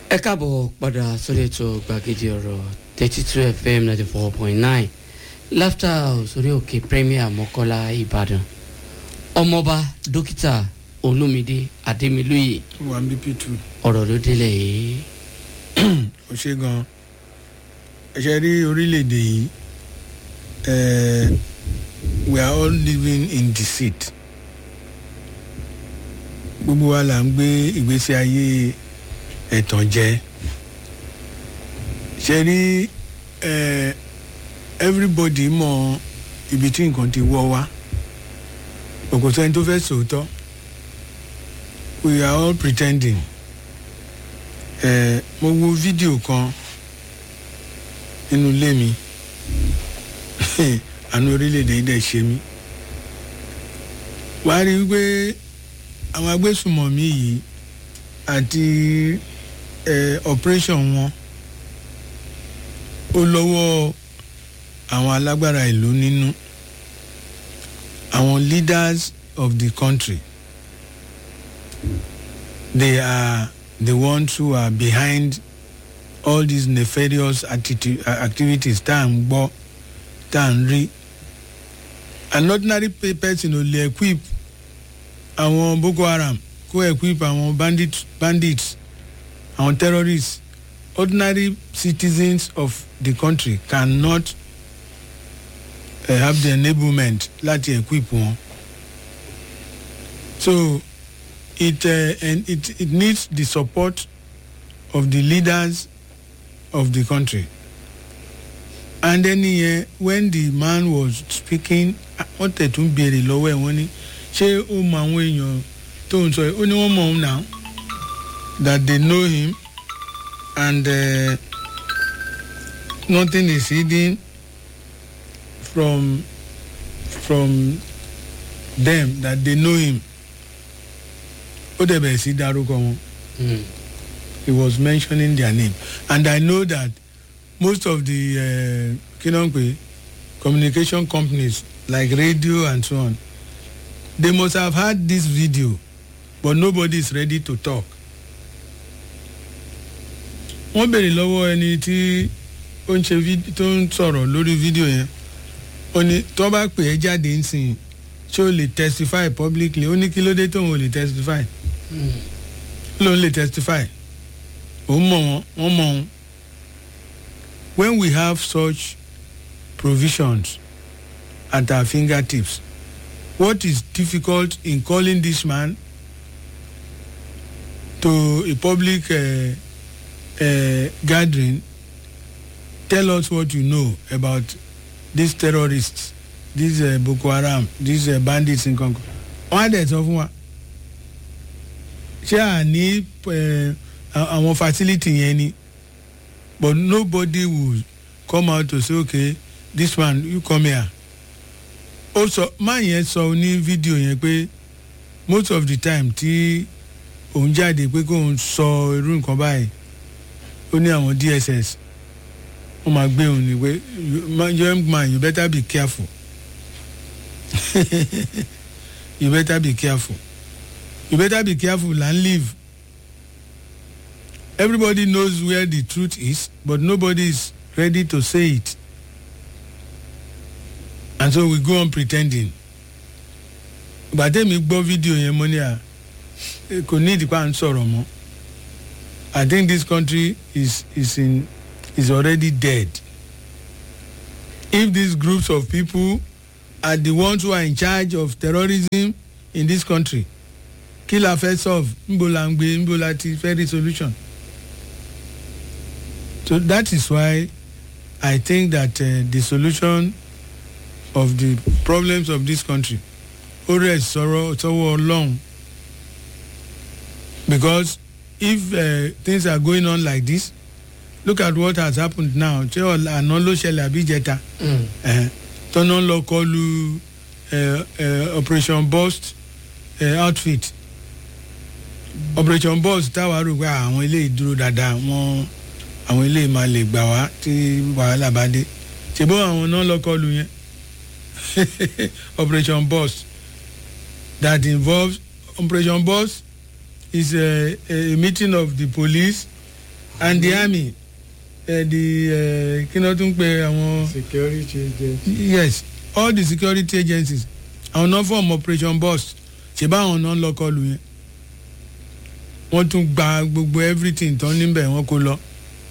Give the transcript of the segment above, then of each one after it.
ẹ káàbọ̀ padà sórí ètò gbàgede ọ̀rọ̀ thirty two fm ninety four point nine laughter house orí òkè premier mọ́kọ́lá ìbàdàn ọmọọba dókítà olómìdé adémilóye wà ń bí p2 ọ̀rọ̀ ló délẹ̀ yìí ó ṣe gan ẹ ṣe rí orílẹ̀-èdè yìí eh, we are all living in deceit gbogbo wa là ń gbé ìgbésí ayé ẹ̀tàn jẹ ṣe rí eh, everybody mọ ibi tí nǹkan ti wọ́ wá òkò sẹ́ni tó fẹ́ sòótọ́ we are all pretending ẹ mo wo fídíò kan nínú ilé mi àánú orílẹ̀-èdè yìí dẹ̀ ṣe mí wàá rí i pé àwọn agbésùmọ̀mí yìí àti ẹ operation wọn ó lọ́wọ́ àwọn alágbára ìlú nínú àwọn leaders of the country they are the ones who are behind all these nefarious attitude, uh, activities tá à ń gbọ́ tá à ń rí an ordinary pe- person ò lè equip àwọn boko haram kó equip àwọn bandit, bandits àwọn terrorists ordinary citizens of the country cannot uh, have the enablement láti equip wọn so it uh, and it it needs the support of the leaders of the country and then uh, when the man was speaking wọ́n tẹ̀tún béèrè lọ́wọ́ ẹ̀ wọ́n ní ṣé ó mọ àwọn èèyàn tó ń sọ yìí ó ní wọ́n mọ̀ ọ́n now that they know him and uh, nothing is hidden from from them that they know him ó dẹ̀ bẹ̀rẹ̀ sí dárúkọ wọn Mm. he was mentioning their name and i know that most of the uh, kinonpe communication companies like radio and so on they must have had this video but nobody is ready to talk wọ́n béèrè lọ́wọ́ ẹni tí ó ń ṣe vid- tó ń sọ̀rọ̀ lórí fídíò yẹn ó ní tó bá pè é jáde ń sìn ṣé o lè testify publicly ó ní kí ló dé tóun ò lè testify Mm. ló ń lè testify òun mọ̀ wọ́n wọ́n mọ̀ wọ́n when we have such provisions at our fingertips what is difficult in calling this man to a public uh, uh, gathering tell us what you know about these terrorists these uh, boko haram these uh, bandits nkankan wọn á dẹ̀ sọ fún wa ṣé à ní eh, a- àwọn facility yẹn ni but nobody will come out to say okay this one you come here ó sọ máa yẹn sọ ní fídíò yẹn pé most of the time tí òun jáde pé kóun sọ irú nǹkan báyìí ó ní àwọn dss wọ́n máa gbé òun ni pé you- ma- young man you better be careful you better be careful you better be careful and leave everybody knows where the truth is but nobody is ready to say it and so we go on pretending gbàtẹ́mi gbọ́ fídíò yẹn mo ní à eh, kò ní ìdìpá ń sọ̀rọ̀ mọ́ i think this country is is in is already dead if these groups of people are the ones who are in charge of terrorism in this country kí la fẹ́ solve nbo la ń gbé nbo la ti fẹ́ rí solution so that is why i think that uh, the solution of the problems of this country ó rẹ̀ sọ̀rọ̀ sọ́wọ́ ọlọ́run because if uh, things are going on like this look at what has happened now ṣé ọ̀la àná ló ṣẹlẹ̀ àbí ìjẹta Mm. eh, tọ́nà lọ kọlu eh, eh, operation burst eh, outfit operation burst táwa rò pé àwọn eléyìí dúró dáadáa wọn àwọn eléyìí máa lè gbà wá tí wàhálà bá dé ṣèbó àwọn náà lọ kọlu yẹn operation burst that involves operation burst is a, a meeting of the police and the army uh, the uh, kí ló tún pe àwọn security agent. yes all the security agencies àwọn náà form operation boss ṣe báwọn náà lọ kọlù yẹn wọ́n tún gba gbogbo everything tán níbẹ̀ wọ́n kó lọ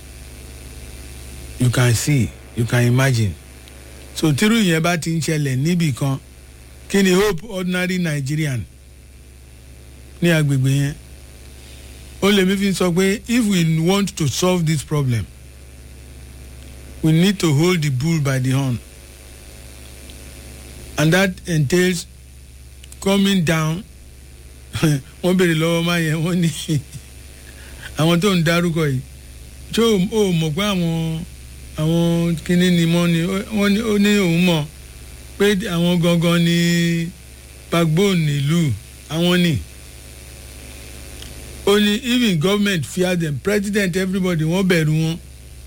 you can see you can imagine so tírú yẹn bá ti ń ṣẹlẹ̀ níbì kan kí ni hope ordinary nigerian ní agbègbè yẹn ó lè mi fi sọ pé if we want to solve this problem we need to hold the bull by the horn and that entails coming down wọ́n béèrè lọ́wọ́ máa yẹn wọ́n ní àwọn tó ń dárúkọ yìí tí ó mọ̀ pé àwọn àwọn kinní ni mọ́ ni wọ́n ní ó ní òun mọ̀ pé àwọn gangan ni backbone nílùú àwọn ni ó ní even government fear them president everybody wọ́n bẹ̀rù wọn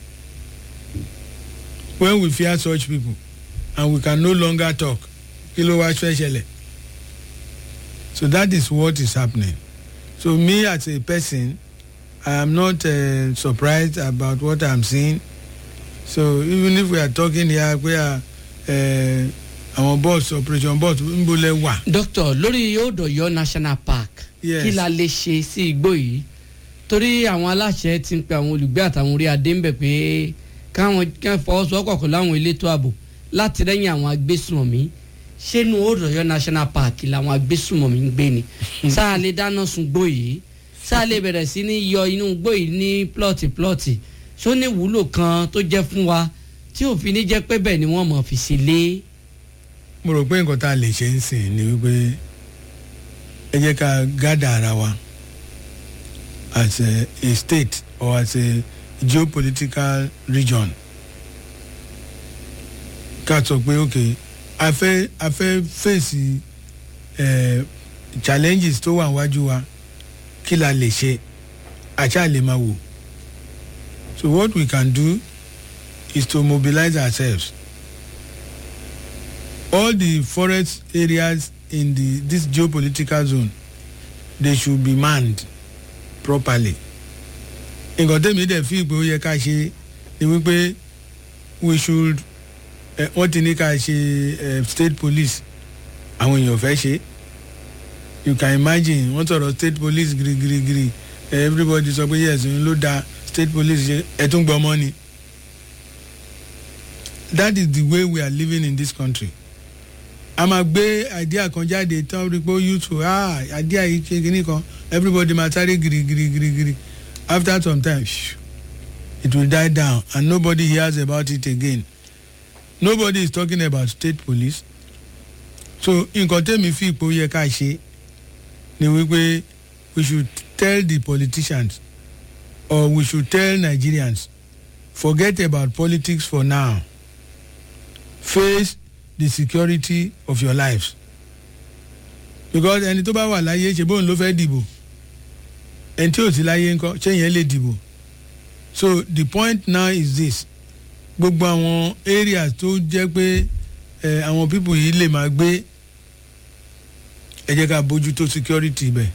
when we fear such people and we can no longer talk kí ló wá fẹ́ ṣẹlẹ̀ so that is what is happening so me as a person i am not uh, surprised about what i am seeing so even if we are talking here pé àwọn uh, boss operation boss ń bolẹ̀ wà. doctor lórí odòyọ national park Yes. kí la lè ṣe sí igbó yìí torí àwọn aláṣẹ ti ń pe àwọn olùgbé àtàwọn orí adé ń bẹ̀ pé káwọn kẹ́ fọwọ́sowọ́pọ̀ pẹ̀lú àwọn elétò ààbò láti rẹ́yìn àwọn agbésùnmọ̀mí ṣénu odòyọ national park làwọn agbésùnmọ̀mí ń gbé ni sáà lè dáná sun gbó yìí sáà lè bẹ̀rẹ̀ sí ní yọ inú gbó yìí ní plọ̀tì plọ̀tì ṣó ní wúlò kan tó jẹ́ fún wa tí òfin ní jẹ́ pé bẹ́ẹ̀ ni wọ́n mọ̀ fi sí lé. mo rò pé nǹkan tá a lè ṣe ń sìn ni wípé ẹ jẹ́ ká gádà ara wa as a, a state or as a geopolitical region ká sọ pé ok a fẹ́ a fẹ́ fèsì eh, challenges tó wà wájú wa kí la lè ṣe àṣà lè máa wò so what we can do is to mobilize ourselves all the forest areas in the this geopolitical zone they should be manned properly nǹkan tẹ́mi dẹ̀ fi ìpè ó yẹ ká ṣe ni wípé we should eh, wọ́n ti ní ká ṣe eh, state police àwọn èèyàn fẹ́ ṣe you can imagine wọ́n sọ̀rọ̀ state police girigirigiri eh, everybody sọ pé yes òun ló da state police ṣe ẹ̀ tún gbọ́ mọ́ ni that is the way we are living in this country a máa gbé idea kan jáde tán rí pé ó useful ah idea yìí ṣe kínní kan everybody máa sáré girigirigirigiri after some time shh, it will die down and nobody hears about it again nobody is talking about state police so nǹkan tẹ́mi fi ipò yẹ ká ṣe ni wípé we should tell the politicians or we should tell nigerians forget about politics for now face the security of your lives because ẹni tó bá wà láyé ṣe bóun ló fẹ́ dìbò ẹni tí ò sí láyé ńkọ ṣé yẹn lè dìbò so the point now is this gbogbo àwọn areas tó jẹ́ pé ẹ àwọn people yìí lè máa gbé ẹ jẹ́ ká bójú tó security bẹ̀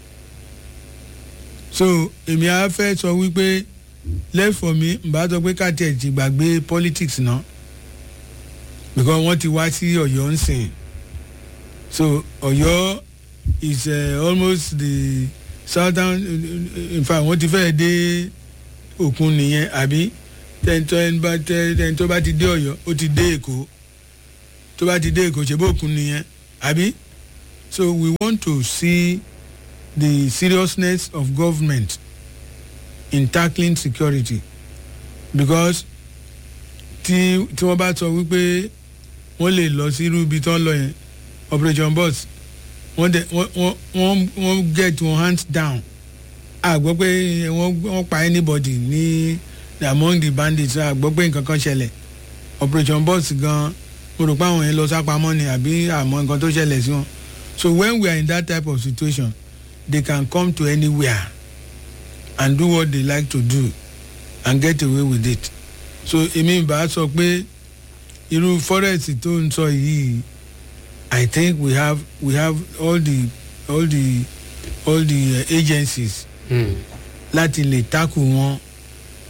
so èmi á fẹ́ sọ wípé left for me mbà sọ pé ká tiẹ̀ ti gbàgbé politics náà because wọ́n ti wá sí ọ̀yọ́ ń sìn so ọ̀yọ́ is uh, almost the southern in fact wọ́n ti fẹ́ẹ́ dé òkun nìyẹn àbí tẹ́ni tó bá ti dé ọ̀yọ́ ó ti dé èkó tó bá ti dé èkó ṣe bó òkun nìyẹn àbí so we want to see the seriousness of government in tackling security because tí tí wọ́n bá sọ wípé wọ́n lè lọ sí irú ibi tó ń lọ yẹn operation boss wọ́n dẹ̀ wọ́n wọ́n wọ́n get one hands down a gbọ́ pé wọ́n wọ́n pa anybody ní among the bandits a gbọ́ pé nǹkan kan ṣẹlẹ̀ operation boss gan mo rò pé àwọn yẹn lọ sápamọ́ ni àbí àmọ́ nǹkan tó ṣẹlẹ̀ sí wọn so when we are in that type of situation they can come to anywhere and do what they like to do and get away with it so èmi bá sọ pé irú forest tó ń sọ yìí i think we have we have all the all the all the uh, agencies Mm. láti lè tackle wọn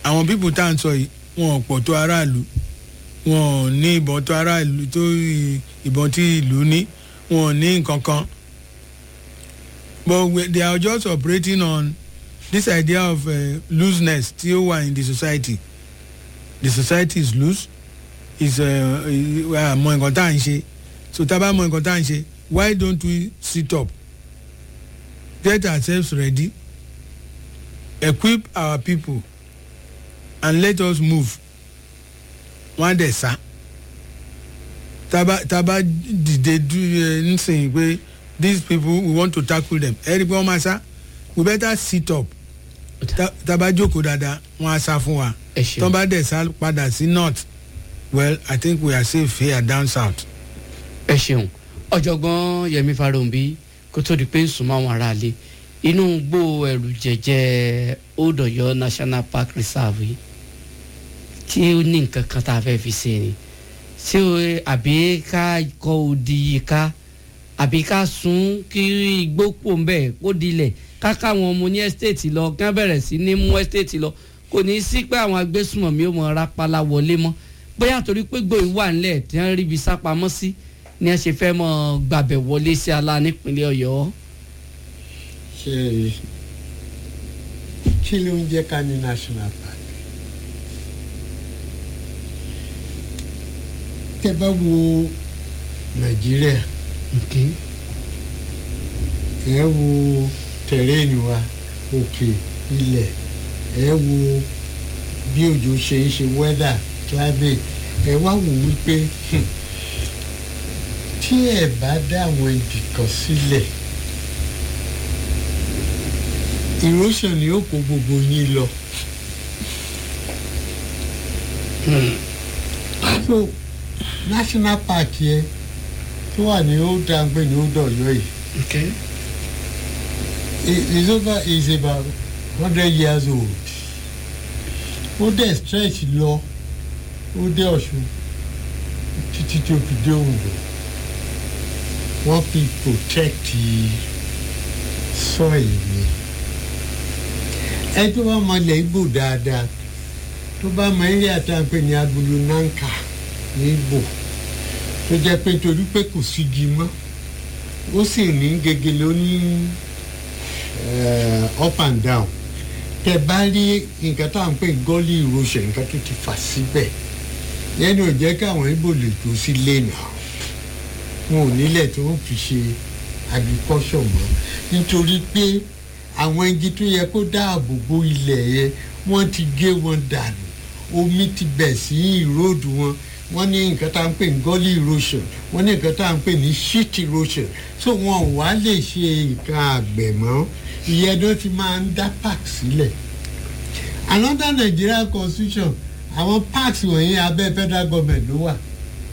àwọn pípù tá à ń sọ yìí wọn ò pọ̀ tó aráàlú wọn ò ní ìbọn tó aráàlú tó ì- ìbọn tí ìlú ní wọn ò ní nǹkan kan but we, they are just operating on this idea of uh, looseness tí ó wà in the society the society is loose is àmọ́ nǹkan tá à ń ṣe so tá a bá mọ nǹkan tá à ń ṣe why don't we sit up get ourselves ready equip our people and let us move wọ́n á dẹ̀ sá tába tába dìde du ẹ nsìn pé these people we want to tackle them ẹ rí i pé wọ́n máa sá we better sit up tá- tába jókòó dáadáa wọ́n á sá fún wa ẹ tọ́ ṣeun bá dẹ̀ sá padà sí north well i think we are safe here down south. ẹ ṣeun ọ̀jọ̀gbọ́n yẹmi farounbi kó tó di pé ń sùn mọ́ àwọn aráalé inú gbó ẹrù jẹjẹ old Ọ̀yọ́ national park reserve yìí tí ó ní nǹkan kan tá a fẹ́ fi ṣe ni ṣé o àbí ká kọ odi yìí ká àbí ká sun kí igbó pò ń bẹ̀ kó dilẹ̀ ká káwọn ọmọ ní ẹ́stéètì lọ kí wọ́n bẹ̀rẹ̀ sí ní mú ẹ́stéètì lọ kò ní í sí pé àwọn agbésùmọ̀mí ò mọ̀ rápálá wọlé mọ́ bóyá torí pé gbòòrò wà nílẹ̀ tí wọ́n ríbi sápamọ́ sí ni ẹ ṣe fẹ́ mọ́ gbàbẹ̀ wọlé sí ala nípínlẹ̀ ọ̀yọ́. ṣe kí ló ń jẹ́ ká ní national park tẹ bá wo nàìjíríà Okay. ẹ wo tẹ̀rẹ́ẹ̀nì wa òkè ilẹ̀ ẹ wo bí òjò ṣe ń ṣe weather climate ẹ wá wò wípé hmm, tí ẹ bá dá àwọn ibì kan sílẹ̀ erosion ni ó kó gbogbo yín lọ. so national park yẹn tó wà ní ó dàgbé ní ó dọ̀yọ́ yìí Okay. i- is over is about hundred years old ó dẹ̀ stretch lọ ó dé ọ̀ṣun títí tó fi dé òǹdó wọ́n fi protect soil mi ẹ tó bá mọ ilẹ̀ igbó dáadáa tó bá mọ eré àtàǹpẹ̀ ní agolo nanka ní igbó tó jẹ́ pé torí pé kò sígi mọ́ ó sì ní gegele ó ní eh, up and down tẹ bá rí nǹkan tá à ń pè gọ́lì erosion nǹkan tó ti fà síbẹ̀ yẹn ò jẹ́ káwọn ibo lè tó sí lẹ́nà wọn ò nílẹ̀ tó ń fi ṣe agriculture mọ́ nítorí pé àwọn igi tó yẹ kó dáàbò bo ilẹ̀ yẹn wọ́n ti gé wọn dànù omi ti bẹ̀ sí ìróòdù wọn wọ́n ní nǹkan tá à ń pè ní gully erosion wọ́n ní nǹkan tá à ń pè ní sheet erosion so wọn ò wá lè ṣe nǹkan àgbẹ̀ mọ́ ìyẹn ló ti máa ń dá park sílẹ̀ another Nigerian constitution àwọn parks wọ̀nyí abẹ́ federal government ló wà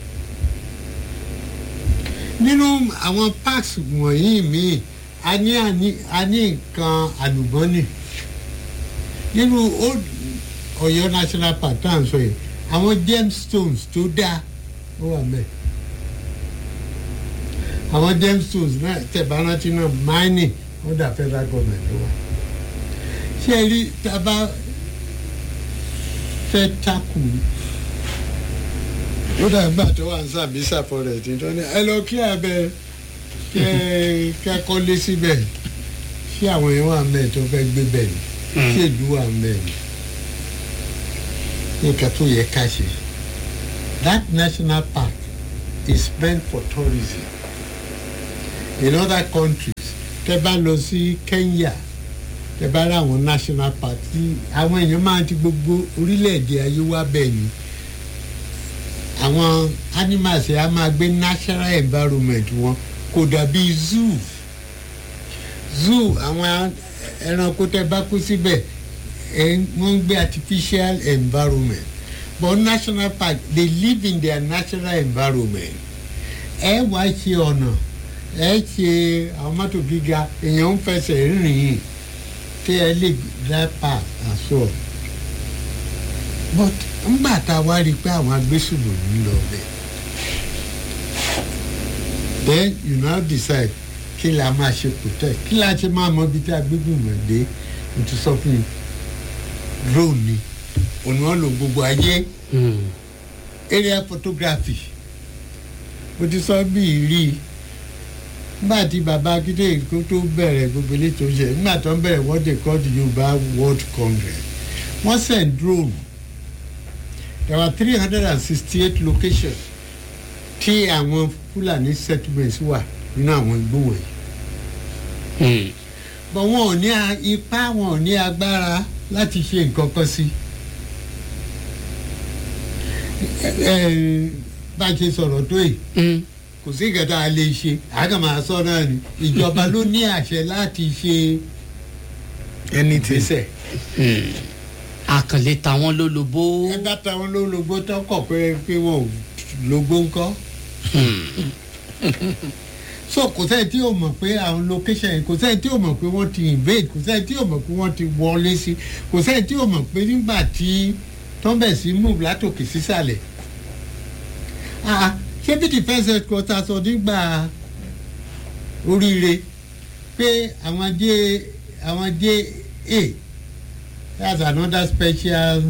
nínú àwọn parks wọ̀nyí míì a ní àní- a ní nǹkan àlùbọ́nì nínú old Ọ̀yọ́ national park tá à ń sọ yìí àwọn gemstones tó dáa ó wà mẹ́ẹ̀ àwọn gemstones náà tẹ̀bá rántí náà mining under federal government ló wà ṣé ẹ rí tá a bá fẹ́ takù ó dàgbà tó wà ní Sambisa forest tó ní ẹ lọ kí abẹ kẹ kẹ́kọ̀ọ́ lé síbẹ̀ ṣé àwọn yẹn wà mẹ́ẹ̀ tó fẹ́ gbé bẹ̀ ni ṣé ìlú wà mẹ́ẹ̀ ni nǹkan tó yẹ ká ṣe that national park is meant for tourism in other countries tẹ bá lọ sí Kenya tẹ bá rí àwọn national park tí àwọn èèyàn máa ti gbogbo orílẹ̀-èdè ayé wá bẹ́ẹ̀ ni àwọn animals yẹn á máa gbé natural environment wọn kò dàbí zoo zoo àwọn ẹranko tẹ bá kó síbẹ̀ ẹ wọ́n ń gbé artificial environment but national park they live in their natural environment ẹ wá ṣe ọ̀nà ẹ ṣe àwọn mọ́tò gíga èèyàn ń fẹsẹ̀ rìn yìí tí ẹ lè dá park àṣọ but ńgbà tá a wá rí i pé àwọn agbésùnmọ̀ ń lọ bẹ́ẹ̀ then you now decide kí la máa ṣe protect kí la ṣe máa mọ ibi tí agbésùnmọ̀ dé mo ti sọ fún yín drone ni òun wọn lò gbogbo ayé Hmm. area photography mo ti sọ bí rí i nígbà tí baba akíndé kó tó bẹ̀rẹ̀ gbogbo ilé tó ṣe nígbà tó ń bẹ̀rẹ̀ what they call the yorùbá world congress wọ́n send drone there were three hundred and sixty eight locations tí àwọn fúlàní settlements wà nínú àwọn igbó wọ̀nyí Hmm. but wọn ò ní a- ipá wọn ò ní agbára láti ṣe nǹkan kan sí ẹ ẹ bá a ṣe sọ̀rọ̀ tó yìí Hmm. kò sí nǹkan tá a lè ṣe àgbà máa sọ náà ni ìjọba ló ní àṣẹ láti ṣe anything ìgbésẹ̀ Hmm. àkànlé tàwọn ló lobó. ẹ bá táwọn ló lógbó tó kọ̀ pé pé wọn ò lógbó ńkọ́ so kò sẹ́ni tí yóò mọ̀ pé àwọn location yìí kò sẹ́ni tí yóò mọ̀ pé wọ́n ti invade kò sẹ́ni tí yóò mọ̀ pé wọ́n ti wọlé sí kò sẹ́ni tí yóò mọ̀ pé nígbà tí tọ́ḿbẹ̀ sí move látòkè sísàlẹ̀ ah ṣé bí defence headquarters sọ nígbà oríire pé àwọn j àwọn j a that's another special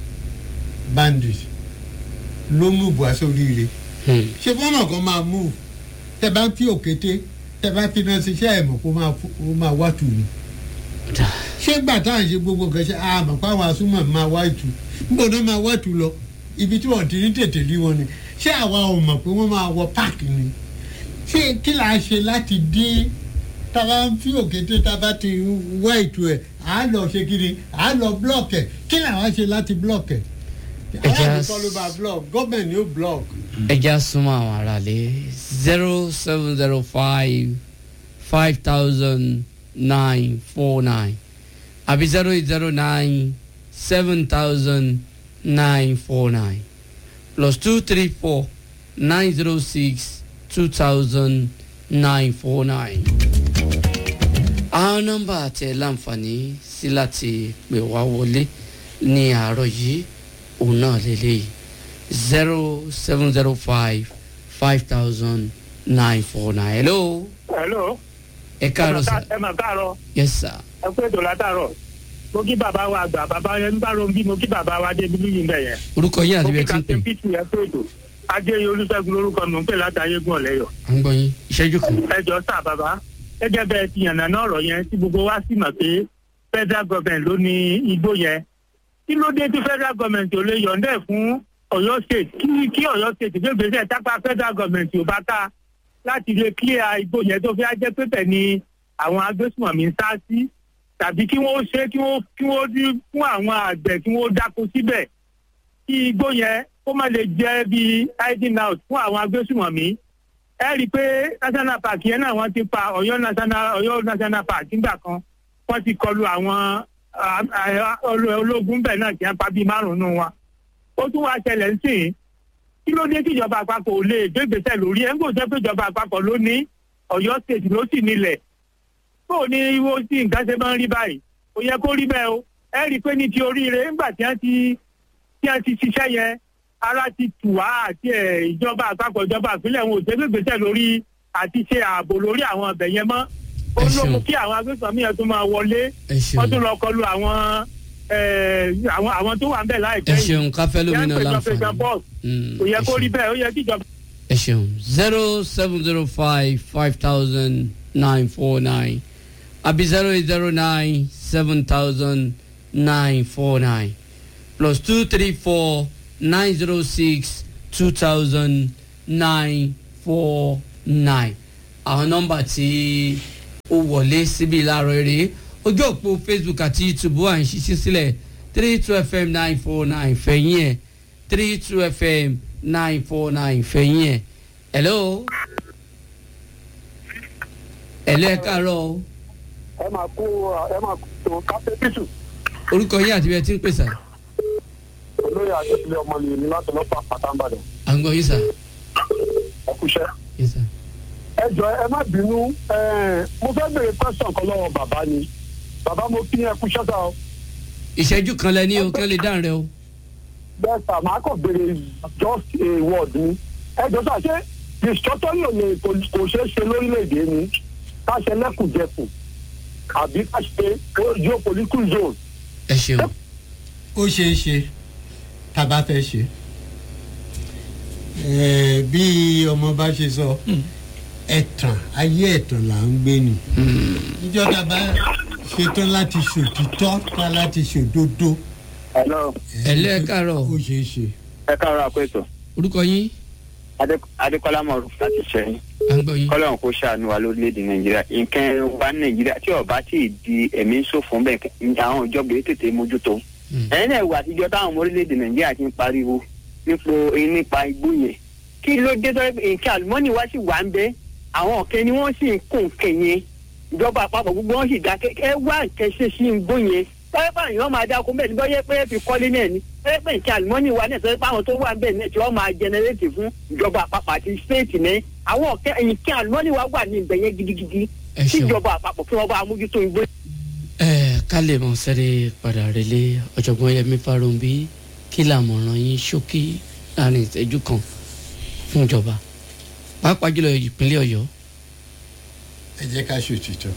bandit ló move wá sóríire Hmm. ṣé fọ́nà kan máa move tẹ bá ń fi òkété tẹ bá fi náà ṣiṣẹ́ ẹ̀mọ̀ kó máa fú- kó máa wá tù ní. ṣé gbà tá à ń ṣe gbogbo nǹkan ṣe àmọ̀ pé àwọn asúmọ̀ máa wá ìtù níbo náà máa wá ìtù lọ ibi tí wọ́n ti ní tètè rí wọn ni ṣé àwa ò mọ̀ pé wọ́n máa wọ páàkì ni ṣé kí là á ṣe láti dín tá a bá ń fi òkété tá a bá ti wá ìtù ẹ̀ à á lọ ṣe kiri à á lọ blọọkì ẹ̀ kí là wá ṣe láti blọọkì ẹ̀ Ẹ jẹ́ aláàbò às- kọ́ ló bá blọọkì gọ́ọ̀mẹ̀ntì ni ó blọọkì. ẹja súnmọ́ àwọn aráalé zero seven zero five five thousand nine four nine àbí zero eight zero nine seven thousand nine four nine plus two three four nine zero six two thousand nine four nine. àwọn nọ́mbà àti ẹ̀ láǹfààní sí láti pè wá wọlé ní àárọ̀ yìí òun náà lélẹ́yìí zero seven zero five five thousand nine four nine. hello hello. ẹ káàárọ̀ sà ẹ mà káàárọ̀ yes sir ẹ kú ètò látàárọ̀ mo kí bàbá wa àgbà bàbá yẹn ń bá ro bí mo kí bàbá wa dé bíbí yìí bẹ̀ yẹn. orúkọ yín mo àti kí bẹ́ẹ̀ tí ń pè captain pt ẹ kú ètò adéyẹ olùṣègùn lórúkọ mi ń pè látàyé gùn ọ̀lẹ́yọ̀. à ń gbọ́ yín ìṣẹ́jú kan. ẹ jọ sá bàbá gẹ́gẹ́ bẹ́ẹ̀ ti yànnà náà ọ̀rọ̀ yẹn tí gbogbo wa sì mọ̀ pé federal government ló ní igbó yẹn kí ló dé tí federal government ò lè yọ̀ǹdẹ̀ fún ọ̀yọ́ state kí kí ọ̀yọ́ state gbé gbèsè tápá federal government ò bá ká láti lè clear igbó yẹn tó fi á jẹ́ pé bẹ́ẹ̀ ni àwọn agbésùnmọ̀mí ń sá sí tàbí kí wọ́n ṣe kí wọ́n kí wọ́n dí fún àwọn àgbẹ̀ kí wọ́n dáko síbẹ̀ kí igbó yẹn kó má lè jẹ́ bíi hiding out fún àwọn agbésùnmọ̀mí ẹ rí i pé national park yẹn náà wọ́n ti pa ọ̀yọ́ national ọ̀yọ́ national park nígbà kan wọ́n ti kọlu àwọn ah, ah, olo- ológun bẹ́ẹ̀ náà kí wọ́n pa bíi márùn-ún wọn. ó tún wá ṣẹlẹ̀ ń sìn kí ló dé tí ìjọba àpapọ̀ ò lè gbégbèsè lórí ẹ̀ ń gbòòsẹ́ pé ìjọba àpapọ̀ ló ní ọ̀yọ́ state ló sì nílẹ̀ tó o ní wo sí nǹkan ṣe máa ń rí báyìí kò yẹ kó rí bẹ́ẹ̀ o ẹ rí i pé ní ti oríire nígbà tí wọ́n ti tí wọ́n ti ṣiṣẹ́ yẹn ara ti tù wá àti ẹ̀ ìjọba àpapọ̀ ìjọba ìpínlẹ̀ wọn ò ṣe gbégbèsè lórí àti ṣe ààbò lórí àwọn ọbẹ̀ yẹn mọ́ ó Ẹ ló mú ṣeun. kí àwọn agbésànmí yẹn tó máa wọlé ẹ wọ́n tún ṣeun lọ kọlu àwọn eh, àwọn àwọn tó wà ń bẹ̀ ẹ láìpẹ́ yìí ṣeun káfẹ́ lómi náà Yẹn ń pèjọ láǹfààní. pèjọ bọ́ọ̀sì. Mm, kò yẹ ẹ kó rí ṣeun. bẹ́ẹ̀ ó yẹ kí ìjọba ẹ ṣeun zero seven zero five five thousand nine four nine àbí zero eight zero nine seven thousand nine four nine plus two three four nine zero six two thousand nine four nine àwọn nọ́mbà tí ó wọlé síbi láàárọ̀ eré ojú òpó facebook àti youtube wà ń ṣiṣẹ́ sílẹ̀ three two fm nine four nine fẹ̀yìn ẹ̀ three two fm nine four nine fẹ̀yìn ẹ̀ hello hello ẹ káàárọ̀ o ẹ máa kó ẹ máa kó tó kápẹ́ pítù orúkọ yín àti bí ẹ ti ń pèsè olóyè àjọṣe ọmọ mi ní láti lọ́pàá pàtàkì à ń gbọ́ yín sà ẹkúṣẹ́. yín sà ẹ jọ ẹ má bínú ẹ, mo fẹ́ béèrè question kan lọ́wọ́ bàbá ni bàbá mo kí ẹkúṣẹ́ sá o ìṣẹ́jú kan lẹ ní o kí wọ́n lè dáhùn rẹ o bẹ́ẹ̀ sà máa kàn béèrè just a word ni ẹ jọ sà ṣé ìṣọ́tọ́lì ò lè kò kò ṣeé ṣe lórílẹ̀‐èdè ni ká ṣe lẹ́kùnjẹkùn àbí ká ṣe geopolitical zone ẹ ṣeun ó ṣeé ṣe tá a bá fẹ́ ṣe Eh, bí ọmọ bá ṣe sọ ẹ̀tàn ayé ẹ̀tàn là ń gbé ni ìjọba bá ṣetán láti ṣòtítọ́ ká láti ṣòdodo hello ẹ̀lẹ́ káàárọ̀ ó ṣeé ṣe. ẹ káàárọ̀ àpẹẹsọ orúkọ yín adékọlá mọ̀rú láti ṣẹ́yìn à ń gbọ́ yín. kọ́lọ́run kó ṣàánú wa lórílẹ̀‐èdè nàìjíríà nǹkan wa ní nàìjíríà tí ọba tí ì di ẹ̀mí ń ṣòfò ń bẹ̀ ní àwọn ìjọba yìí tètè mójútó. Mm. ẹ̀yin náà wà àtijọ́ táwọn ọmọ orílẹ̀‐èdè nàìjíríà ti ń pariwo nípo nípa igbó yẹn kí ló dé tó nǹkan àlùmọ́nì wa sì wà ń bẹ́ àwọn ọ̀kẹ́ ni wọ́n sì ń kó nǹkan yẹn ìjọba àpapọ̀ gbogbo wọn sì dákẹ́ ẹ wá nǹkan ṣe sí igbó yẹn pẹ́ẹ́pẹ́ àyàn máa dáko bẹ́ẹ̀ ni bọ́yẹ́ pé fi kọ́lé náà ni pẹ́ẹ́pẹ́ nǹkan àlùmọ́nì wa náà sọ pé àwọn tó wà bẹ́ẹ̀ náà tí wọ́n máa jẹnẹrétì fún ìjọba àpapọ̀ àti stéètì náà àwọn ọ̀kẹ́ nǹkan àlùmọ́nì wa wà ní ibẹ̀ yẹn gidigidi ẹ ṣeun tíjọba àpapọ̀ kí wọ́n bá mójútó igbó ẹ ká lè mọ sẹ́rẹ̀ padà relé ọ̀jọ̀gbọ́n yẹmi farumbi kí làmọ̀ràn yín ṣókí láàrin ìṣẹ́jú kan fún ìjọba pàápàá jùlọ ìpínlẹ̀ ọ̀yọ́. ẹ jẹ́ ká ṣòtítọ́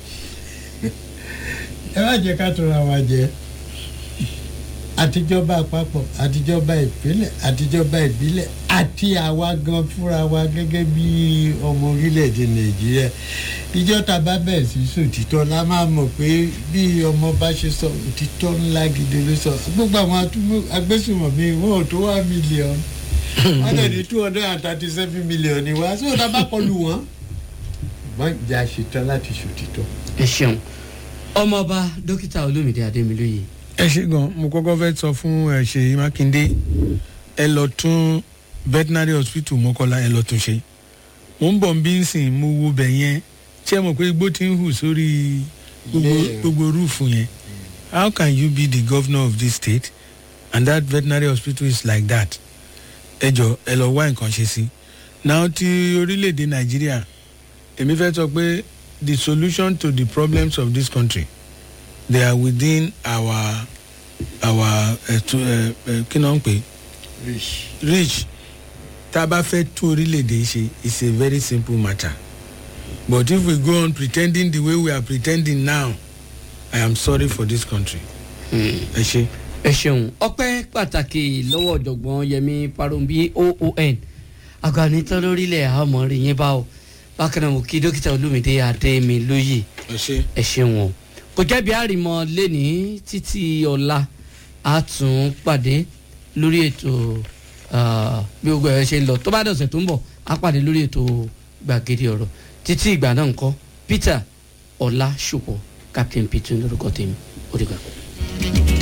ẹ má jẹ́ ká tóra wa jẹ àtijọba àpapọ̀ àtijọba ìpínlẹ̀ àtijọba ìbílẹ̀ àti àwa gan fúnra wa gẹ́gẹ́ bí ọmọ orílẹ̀-èdè nàìjíríà ìjọ tá a bá bẹ̀rẹ̀ sí sòtítọ́ la máa mọ̀ pé bí ọmọ bá ṣe sọ òtítọ́ ńlá gidi ló sọ gbogbo àwọn atúmọ̀ agbésùnmọ̀mí wọn ò tó wá mílíọ̀nù wọ́n dẹ̀ ní two hundred and thirty seven million ni wá sí ọ̀dà bá kọlu wọn. ṣùgbọ́n ìjà ṣetán láti ṣòtítọ́. ẹ ṣeun ọmọọba dókítà olómìnira adémilóye ẹ ṣe gan mo kọ́kọ́ fẹ́ sọ fún ẹ ṣèyí mákindé ẹ lọ tún veterinary hospital mọ́kànlá ẹ lọ tún ṣe mo ń bọ̀ ń bí ń sìn mo wo bẹ̀ yẹn ṣé ẹ mọ̀ pé igbó ti ń hù sórí gbogbo Ilé yẹn. gbogbo rúùfù yẹn how can you be the governor of this state and that veterinary hospital is like that ẹ jọ ẹ lọ wá nǹkan ṣe sí now ti orílẹ̀-èdè nàìjíríà èmi fẹ́ sọ pé the solution to the problems of this country they are within our our uh, to, uh, uh, kí náà ń pè reach tá a bá fẹ́ tún orílẹ̀-èdè yìí ṣe it's a very simple matter but if we go on pretending the way we are pretending now i am sorry for this country ẹ ṣe. ẹ ṣeun ọpẹ́ pàtàkì lọ́wọ́ ọ̀jọ̀gbọ́n yẹmi farumbi oon agbanitán lórílẹ̀ àmọ́ rí yín bá o bákan náà mo kí dókítà olómìnira adémilóye ẹ ṣe. ẹ ṣeun o kò jẹ́bi àrìmọ lẹ́ni títí ọ̀la a tún pàdé lórí ètò ah, bí gbogbo ẹ̀ ṣe ń lọ tó bá dọ̀sẹ̀ tó ń bọ̀ a pàdé lórí ètò gbàgede ọ̀rọ̀ títí ìgbà náà ńkọ́ peter ọ̀la ṣùpọ̀ captain peter lórúkọ tèmi ó dìgbà.